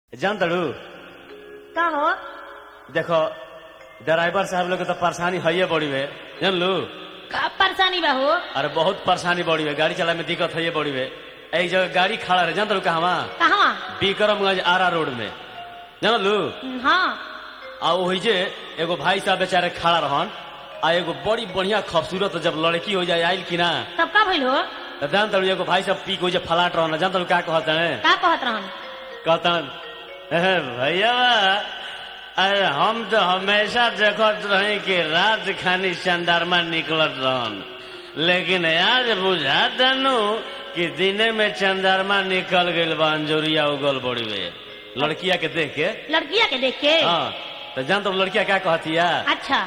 जान तड़ू का हो देखो ड्राइवर साहब लोग के तो परेशानी है बड़ी है जान लू का परेशानी बा हो अरे बहुत परेशानी बड़ी है गाड़ी चलाए में दिक्कत है बड़ी है एक जगह गाड़ी खड़ा रहे जान तड़ू कहवा कहवा बिक्रमगंज आरा रोड में जान लू हाँ आ वही जे एगो भाई साहब बेचारे खड़ा रहन आ एगो बड़ी बढ़िया खूबसूरत जब लड़की हो जाए आयल की ना तब का भइल हो तो जान तड़ू एगो भाई साहब पी को जे फलाट रहन जान तड़ू क्या कहते हैं का कहत रहन कहतन "अहे भैया अरे हम तो हमेशा देखत रही कि रात खानी चंदारमा निकलत रहन लेकिन आज बुझा दनु कि दिने में चंदारमा निकल गइल बा अंजोरिया उगल बड़ी में लड़किया के देख के लड़किया के देख के हाँ तो जान तो लड़किया क्या कहतिया अच्छा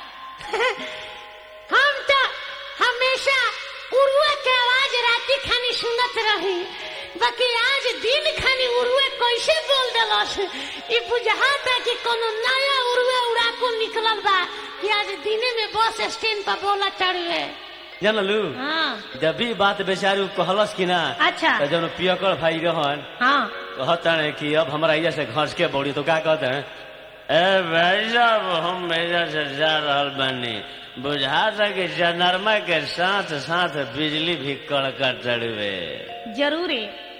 हम तो हमेशा उरुआ के आवाज राती खानी सुनत रही बाकी आज दिन खानी उरुए कैसे बोल देलस ई बुझाता कि कोनो नया उरुए उड़ाकू निकलल बा कि आज दिने में बस स्टैंड पर बोला चढ़ुए जान लू हाँ जब भी बात बेचारी उ कहलस कि ना अच्छा तो जब पियकड़ भाई रहन हाँ कहते हैं कि अब हमारा इधर से घस के बड़ी तो क्या कहते हैं ए भाई साहब हम इधर से जा रहल बानी बुझा था कि जनरमा के साथ साथ बिजली भी कड़कट चढ़वे जरूर है